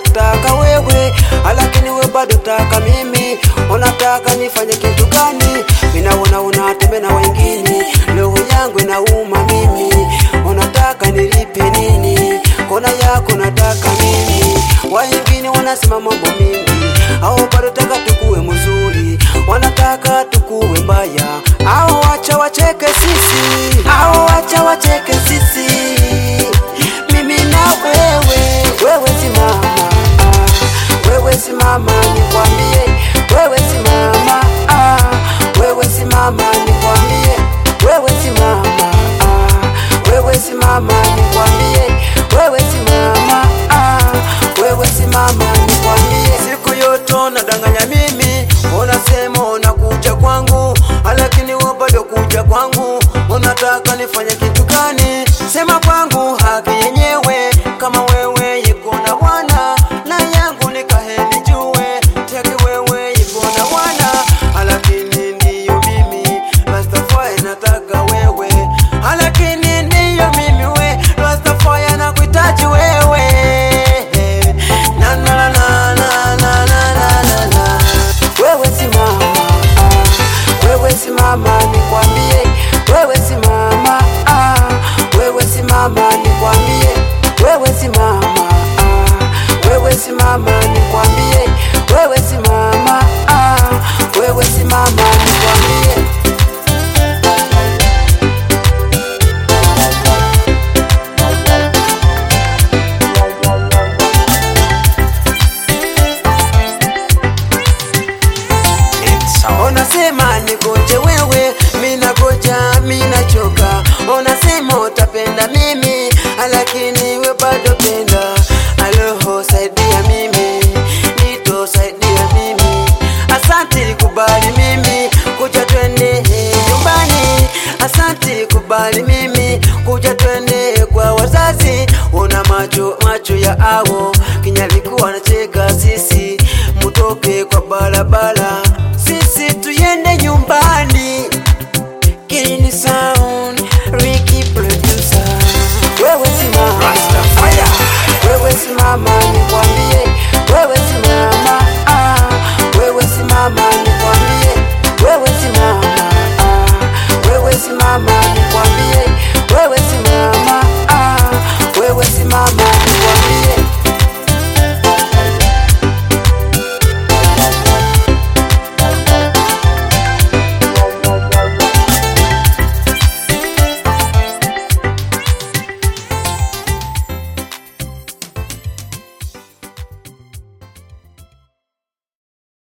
nakutaka wewe, lakini we bado taka mimi. Unataka nifanye kitu gani? Minaona unatembea na wengine, roho yangu inauma mimi. Unataka nilipe nini? Kona yako nataka mimi, wengine wanasema mambo mingi, au bado taka tukuwe mzuri, wanataka tukuwe mbaya, au wacha wacheke sisi, au wacha wacheke sisi, mimi na wewe, wewe simama, ah, wewe simama nikwambie, wewe simama, ah, wewe simama nikwambie, wewe simama, ah, wewe simama nikwambie, wewe simama, ah, wewe simama nikwambie, siku yote unadanganya mimi, unasema unakuja kwangu, lakini wewe bado kuja kwangu, unataka nifanye kitu gani? Sema kwangu haki yenyewe, kama wewe iko na bwana na yangu nikaheni jue, teki wewe iko na bwana, lakini ndiyo mimi Rastafari nataka wewe, lakini ndiyo mimi we Rastafari nakuhitaji wewe na na na na na na na na na na wewe simama ah, wewe simama nikwambie wewe simama ah, wewe simama nikwambie wewe simama ah, wewe simama nikwambie wewe simama ah, wewe simama nikwambie Unasema nigoje wewe, mina goja, mina choka. Unasema utapenda mimi, lakini we bado penda. Aloho, saidia mimi, nito saidia mimi. Asante kubali mimi, kuja twende nyumbani. Asante kubali mimi, kuja twende kwa wazazi. Una macho macho ya awo, kinyalikuwa anacheka sisi, mutoke kwa barabara sisi tuyende nyumbani. Kini sound Ricky producer, wewe simama, Rastafire. wewe simama nikwambie, wewe simama, ah, wewe simama nikwambie, wewe simama, ah, wewe simama nikwambie,